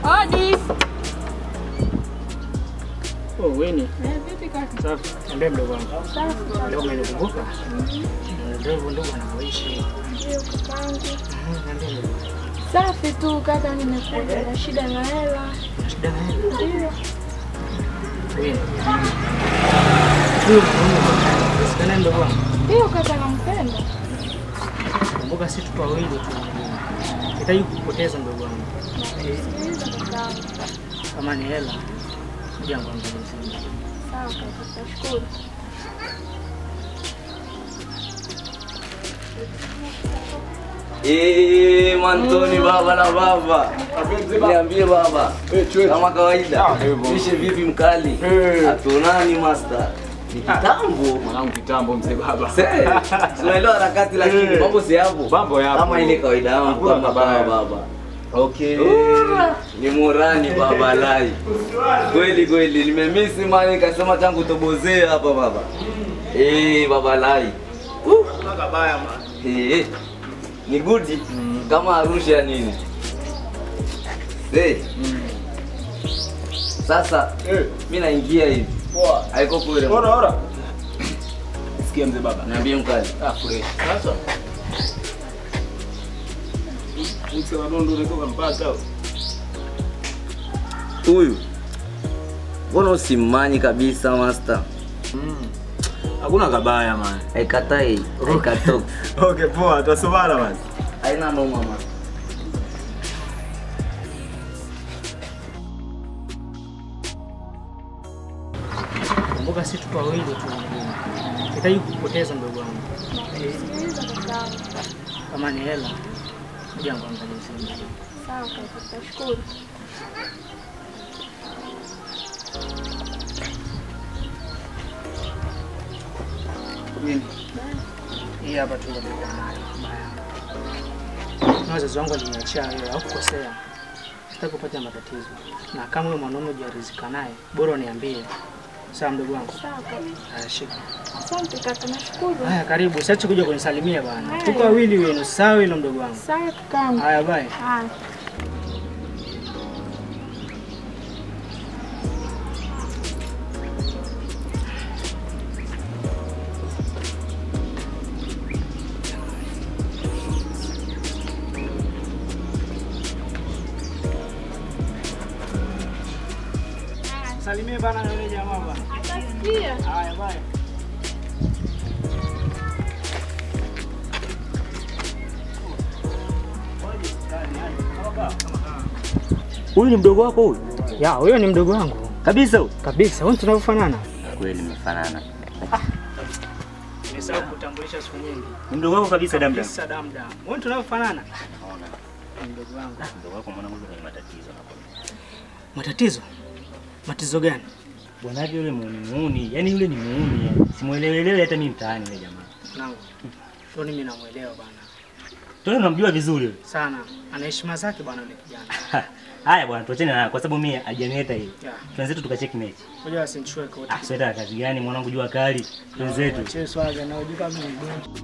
Hodi. Oh, Winnie. Eh, vipi kaka? Safi. Niambie mdogo wangu. Safi kaka. Leo umenikumbuka? Ndio hivyo ndio anavyoishi. Ndio kakangu. Mhm, Niambie mdogo wangu. Safi tu kaka, nimekuja na shida na hela. Shida na hela. Ndio. Winnie. Huyo mwanaume sikana mdogo wangu. Ndio kaka, nampenda. Kumbuka si tupo wawili tu. Sitaki kupoteza mdogo wangu. Nakusikiliza kakangu. Kama ni hela, kuja kuangalia. Sawa kaka, tashukuru. Eh, Mantoni baba na baba. Niambie baba. Kama kawaida. Mishe vipi mkali? Hatunani master. Ni kitambo. Mwanangu kitambo mzee baba. Se, tunaelewa harakati lakini mambo si hapo. Mambo yapo. Kama ile kawaida yangu Hakuna kama mabaya. baba baba. Okay. Ni murani baba lai. Kweli kweli nimemisi mani kasema tangu tobozee hapa baba. Eh, baba lai. Uh. Kabaya man. Eh, ni gudi kama Arusha nini? Eh. Sasa Eh. mimi naingia hivi. Poa. Haiko kule. Ora ora. Sikia mzee baba. Niambie mkali. Ah, fresh. Sasa. Mse wa dondo unatoka mpaka. Huyu. Mbona usimmanyi kabisa master? Hakuna kabaya man. Haikatai, haikatoki. Okay, poa. Tutasomana man. Haina noma mama. Kumbuka si tupo wawili tu. Sitaki kupoteza mdogo wangu. Nakusikiliza kakangu. Kama ni hela, kuja kuangalia. Sawa kaka, tashukuru. Mimi. Hii hapa tu ndio nilikuwa nayo. Na wazazi wangu waliniachia wewe au kukosea. Sitaki kupata matatizo. Na kama huyo mwanaume hujaridhika naye, bora uniambie. Sawa mdogo wangu. Sawa kaka. Haya shika. Asante kaka, nashukuru. Haya karibu, usiache kuja kunisalimia bana. Haya. Tuko wawili wenu, sawa hilo mdogo wangu. Sawa kakangu. Haya bye. Haya. Salimie bana na yule jamaa bana. Atasikia. Haya bye. Huyu ni mdogo wako huyu? Ya, huyo ni mdogo wangu. Kabisa huyu? Kabisa, wewe tunavyofanana. Kweli mmefanana. Nimesahau kutambulisha siku nyingi. Ni mdogo wako kabisa damdam. Kabisa damdam. Wewe tunavyofanana. Naona Ni mdogo wangu. mdogo wako mwanangu yuko kwenye matatizo nakwambia. Matatizo? Matatizo gani? Bwana yake yule muuni muuni, yaani yule ni muuni. yani. Simuelewelewi hata mimi mtaani yule jamaa. Mwanangu. Shoni mimi namuelewa bana. Tuna unamjua vizuri yule. Sana. Ana heshima zake bana yule kijana. Haya bwana, tuachane naye kwa sababu mimi hajanileta hiyo. Ya. Tuanze tukacheki mechi. Ngoja asinichukue kote. Ah, sweta kazi gani mwanangu jua kali. Tuenzetu. Achie swaga na ujika mimi ni mgonjwa.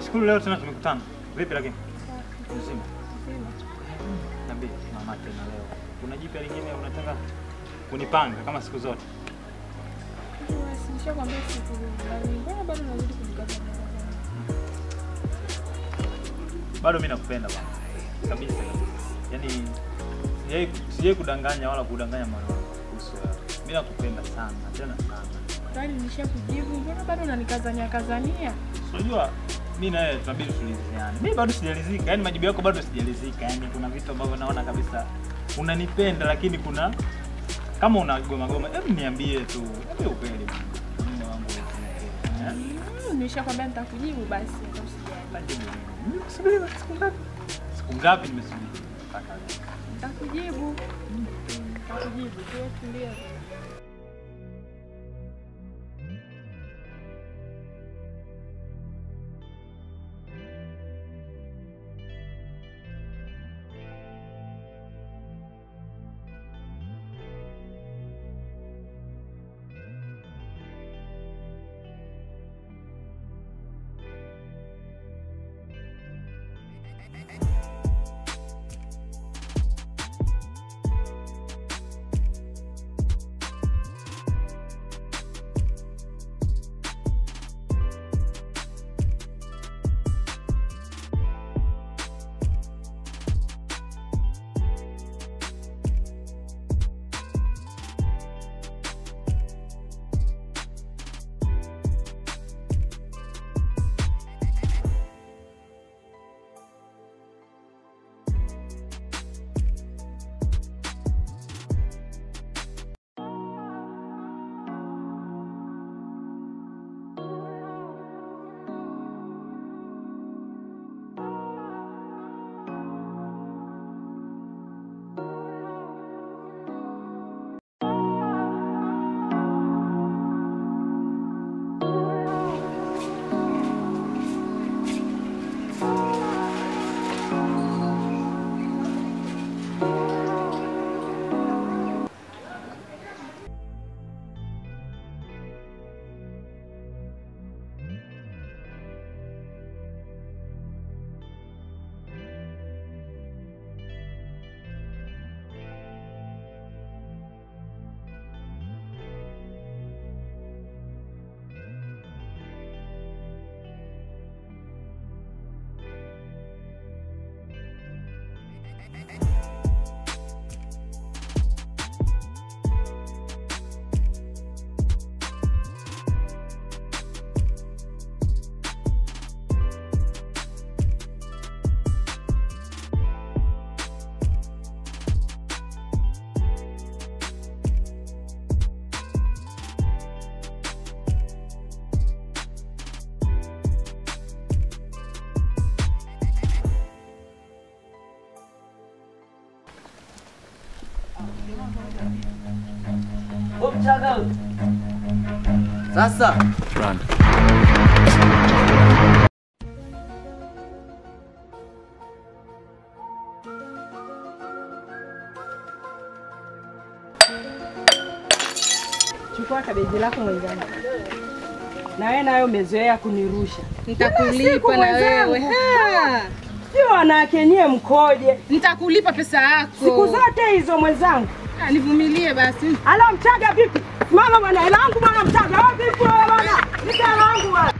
nashukuru leo tena tumekutana. Vipi lakini? Mzima. Niambie mama tena leo. Kuna jipya lingine unataka kunipanga kama siku zote? Basi nishakwambia siku mbali. Mbona bado unazidi kujikaza? Bado mimi nakupenda bwana. Kabisa kabisa. Yaani sijai sijai kudanganya wala kudanganya moyo wangu kuhusu wewe. Mimi nakupenda sana, tena sana. Tayari nishakujibu. Mbona bado unanikazania kazania? Unajua mimi na wewe tunabidi tuliziane. Mimi bado sijalizika, yaani majibu yako bado sijalizika. Yaani kuna vitu ambavyo naona kabisa unanipenda lakini kuna kama unagoma goma, hebu niambie tu. Hebu ukweli. Mume wangu eh? Mm, Nishakwambia nitakujibu basi. hata usijali. Tajibu. Nimesubiri siku ngapi? Siku ngapi nimesubiri? Mpaka leo. Nitakujibu. Mm, Nitakujibu. Tuwe tulia. Sasa Chukua kabeji lako mwenzangu. Na wewe nayo umezoea kunirusha. Nitakulipa na wewe. Ha! Sio wanawake nyie mkoje? Nitakulipa pesa yako. Siku zote hizo mwenzangu. Ah, Nivumilie basi. Ala mchaga vipi? Mama bwana, hela yangu bwana mchaga. Wewe vipi wewe bwana? Nika hela yangu bwana.